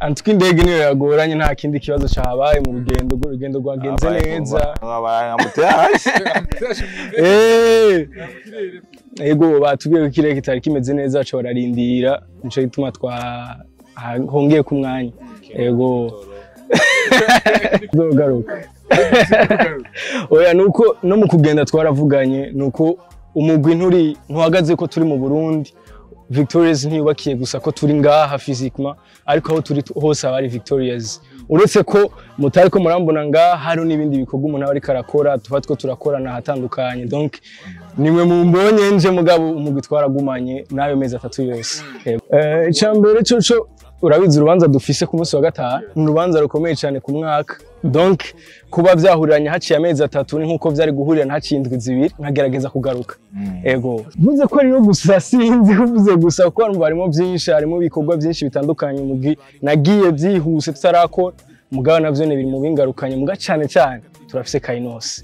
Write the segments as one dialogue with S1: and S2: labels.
S1: antwi indege niyo yagoranye nta kindi kibazo cahabaye mu rugendo urugendo rwagenze neza Eh, ego batubwiye ko ikirere kitari kimeze neza baca bararindira nico gituma twa ha- hongeye ku mwanya ego zogaruka oya nuko no mu kugenda twaravuganye nuko umugwi nturi ntuhagaze ko turi mu Burundi Victorious ntiyubakiye gusa ko turi ngaha physiquement ariko aho turi tu- hose aba ari Victorious uretse ko mutari ko murambona ngaha hari n'ibindi bikorwa umuntu aba ariko arakora tuba two turakorana ahatandukanye donc nimwe mu mbonye nje mugabo umugwi twaragumanye n'ayo mezi atatu yose Eh, icya mbere coco urabizi urubanza dufise ku munsi wa gatanu ni urubanza rukomeye cyane ku mwaka donc kuba vyahuriranye haciye amezi atatu ni nk'uko vyari guhurirana haciye indwi zibiri nkagerageza kugaruka ego vuze ko ariyo gusa sinzi kuvuze gusa kuko harimo harimo byinshi harimo ibikorwa byinshi bitandukanye umugwi nagiye byihuse tutarakora mugabo navyo ni biri mu bingarukanye muga cyane cyane turafise kayinosi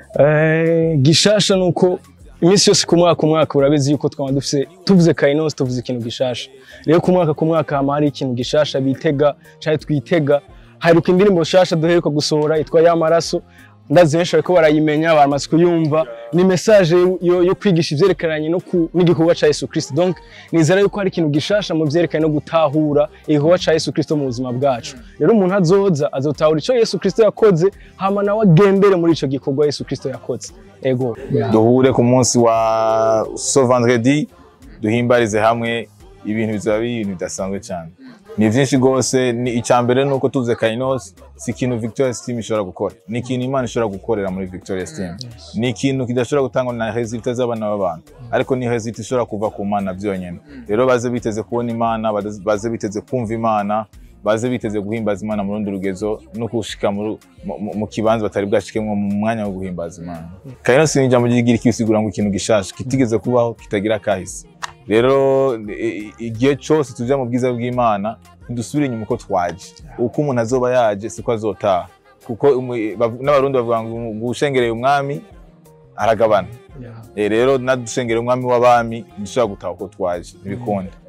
S1: Eh, gishasha nuko iminsi yose ku mwaka ku mwaka urabizi yuko twaba dufise tuvuze kayinosi tuvuze ikintu gishasha rero ku mwaka ku mwaka hama hari ikintu gishasha bitega cyangwa twitega haruka indirimbo shasha duheruka gusohora yitwa y'amaraso ndazi benshi bariko barayimenya baramaze kuyumva ni message yo, yo kwigisha ivyerekeranye no ku- n'igikorwa ca Yesu Kristo donc nizera yuko hari ikintu gishasha mu vyerekeranye no gutahura igikorwa ca Yesu Kristo mu buzima bwacu rero umuntu azoza azotahura ico Yesu Kristo yakoze hama nawe agendere muri ico gikorwa Yesu Kristo yakoze ego
S2: duhure ku munsi wa so vendredi duhimbarize hamwe ibintu bizaba ari ibintu bidasanzwe cyane ni byinshi rwose ni icya mbere ni uko tuvuze kainos si ikintu victorious team ishobora gukora ni ikintu imana ishobora gukorera muri victorious team ni ikintu kidashobora gutangwa na resulta z'abana b'abantu ariko ni resulta ishobora kuva ku mana byonyine rero baze biteze kubona imana baze- baze biteze kumva imana baze biteze guhimbaza imana mu rundi rugezo no gushika mu, mu, mu kibanza batari bwashikemwo mu mwanya wo guhimbaza imana kainos ni ijambo ry'igira kisigura ngo ikintu gishasha kitigeze kubaho kitagira kahise rero i- i- igihe cyose tuja mu bwiza bw'imana ntidusubire inyuma uko twaje uko umuntu azoba yaje siko azotaha kuko umu- bav- n'abarundi bavuga ngo ushengereye umwami aragabana Eh, rero nadushengereye umwami w'abami dushobora gutaha uko twaje ntibikunda